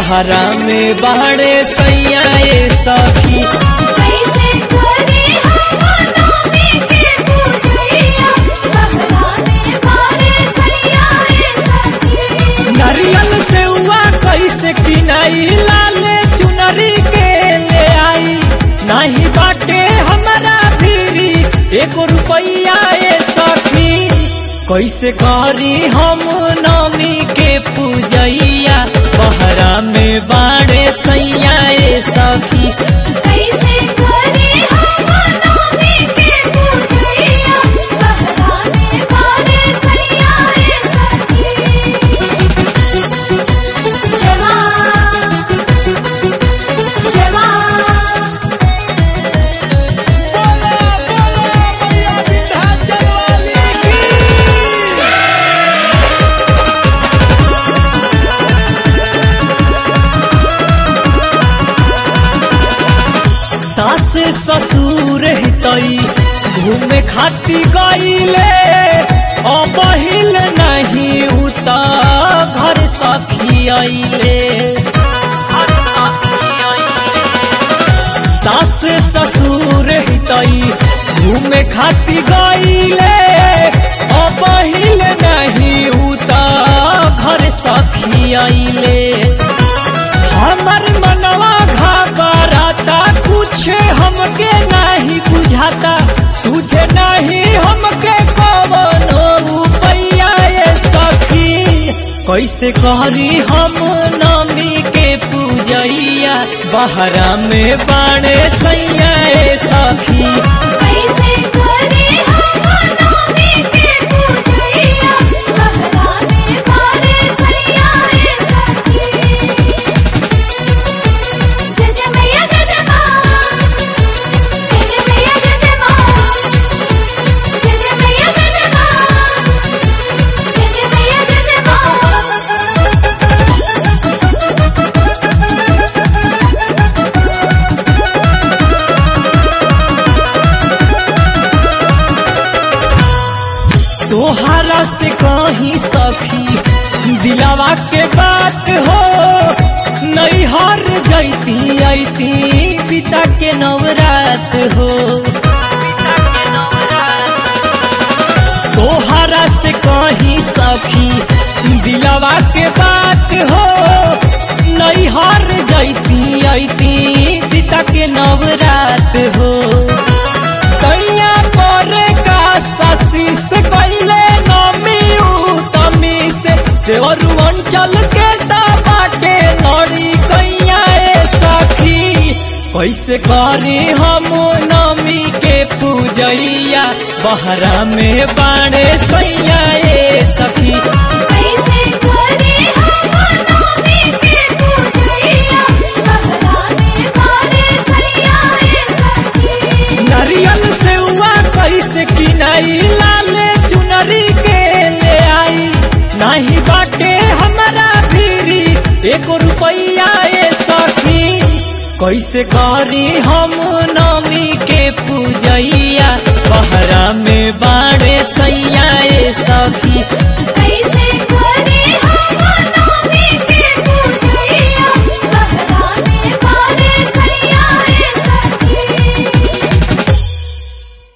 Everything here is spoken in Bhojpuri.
बहरा में बाड़े सैया ए सखी कैसे करे हम नौमी के पूजैया बहरा में बारे सैया ए सखी नारियल से हुआ कैसे किनाई लाले चुनरी के ले आई नाही बाटे हमारा भीरी एको रुपैया ए सखी कैसे करी हम नौमी के पूजैया बहरा में बाड़े सैया ए सखी कैसे करे हम नौमी के पूजैया बहरा में बारे सैया ए सखी जवान जवान बोला बोला मैया विंध्याचल वाली की सास ससुर हितई घूमे खाती गईले अबहिल नहीं उता घर सखी अइले घर सखी अइले सास ससुर हितई घूमे खाती गईले अबहिल नहीं उता घर सखी अइले हमर मनवा घबराता कुछ हमके नहीं बुझाता सूझे नहीं हमके कवनो उपाया ये सखी कैसे करी हम नमी के पूजैया बहरा में बाणे सैया ए सखी कैसे करे हम नौमी के पूजैया बहरा में बारे सैया ए सखी जय जय मैया जय जय माँ जय जय मैया जय जय माँ जय जय मैया जय जय माँ जय जय मैया जय जय तोहरा से कहीं सखी दिलावा के बात हो नहीं हर जैती ऐती पिता के नवरात हो तोहरा से कहीं सखी दिलावा के बात हो नहीं हर जैती ऐती पिता के नवरात हो सैया पर का शशि से कैले नमी तमी से देवरु अंचल के दाबा के लड़ी कैया ए सखी कैसे करी हम नमी के पूजैया बहरा में बाणे सैया ए सखी कैसे करे हम नौमी के पूजैया बहरा में बारे सैया ए सखी नारियल से हुआ कैसे किनाई लाले चुनरी के ले आई नाही बाटे हमारा भीरी एको रुपैया ए सखी कैसे करी हम नमी के पूजैया बहरा में बाड़े